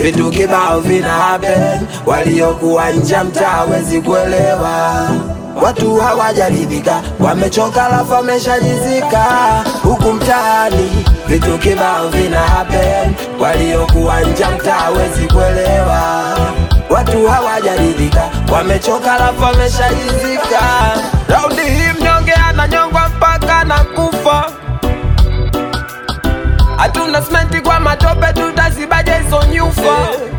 vitu kibao vina happen, waliokuwa nje ya mtaa hawezi kuelewa. Watu hawajaridhika, wamechoka lafu wameshajizika. Huku mtaani vitu kibao vina happen, waliokuwa nje ya mtaa hawezi kuelewa. Watu hawajaridhika, wamechoka lafu wameshajizika. Raundi hii mnyonge ananyongwa mpaka na kufa. Hatuna simenti kwa matope, tutazibaje hizo nyufa?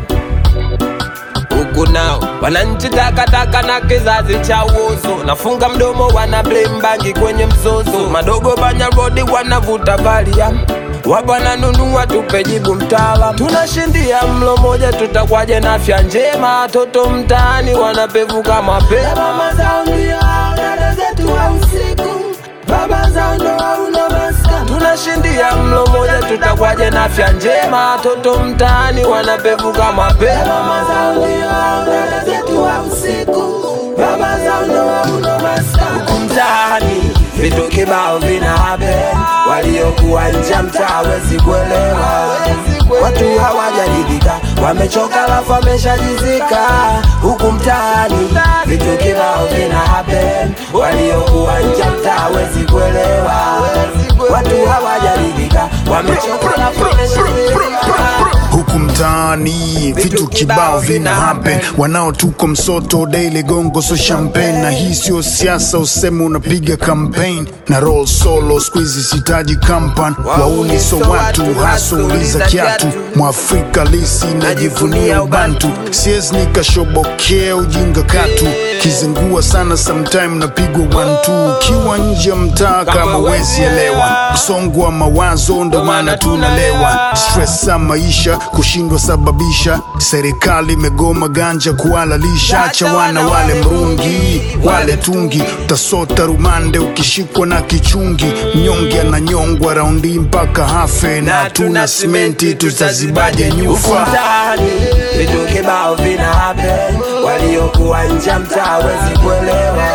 Huku nao wananchi takataka na kizazi cha uozo, nafunga mdomo, wana blame bangi kwenye mzozo. Madogo banya rodi wanavuta valia wabwana nunua, tupe jibu mtaalam. Tunashindia mlo moja, tutakwaje na afya njema? Watoto mtaani wanapevuka mapema, mama zao ndio dada zetu wa usiku, baba zao ndo hauna maska. Tunashindia mlo moja, tutakwaje na afya njema? Watoto mtaani wanapevuka mapema, mama zao ndio dada zetu wa usiku, baba zao ndo hauna maska. Huku mtaani vitu kibao vina happen, waliokuwa nje ya mtaa hawezi kuelewa. Watu hawajaridhika, wamechoka lafu wameshajizika. Huku mtaani vitu kibao vina happen, waliokuwa nje ya mtaa hawezi kuelewa. Watu hawajaridhika, wamechoka lafu wameshajizika. huku mtaani vitu kibao vina happen, wanaotuko msoto daily gongo so champagne, na hii sio siasa useme unapiga campaign na roll solo squeeze sitaji kampan wauni so watu haso uliza kiatu mwafrika lisi najivunia ubantu siezi nikashobokea ujinga katu kizingua sana sometime napigwa one two ukiwa nje ya mtaa kama wezi elewa msongo wa mawazo ndo maana tunalewa stress za maisha kushindwa sababisha serikali imegoma ganja kuhalalisha acha wana wale mrungi wale tungi utasota rumande ukishikwa na kichungi mnyonge ananyongwa raundi mpaka hafe na hatuna simenti tutazibaje Huku nyufa mtaani vitu kibao vina happen, waliokuwa nje ya mtaa hawezi kuelewa.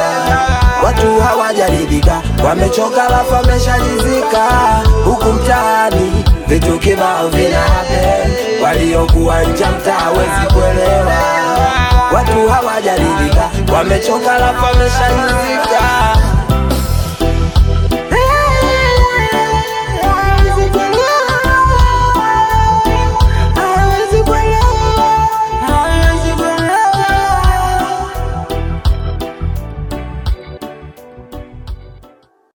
Watu hawajaridhika, wamechoka lafu wameshajizika. Huku mtaani vitu kibao vina happen, waliokuwa nje ya mtaa hawezi kuelewa. Watu hawajaridhika, wamechoka lafu wameshajizika.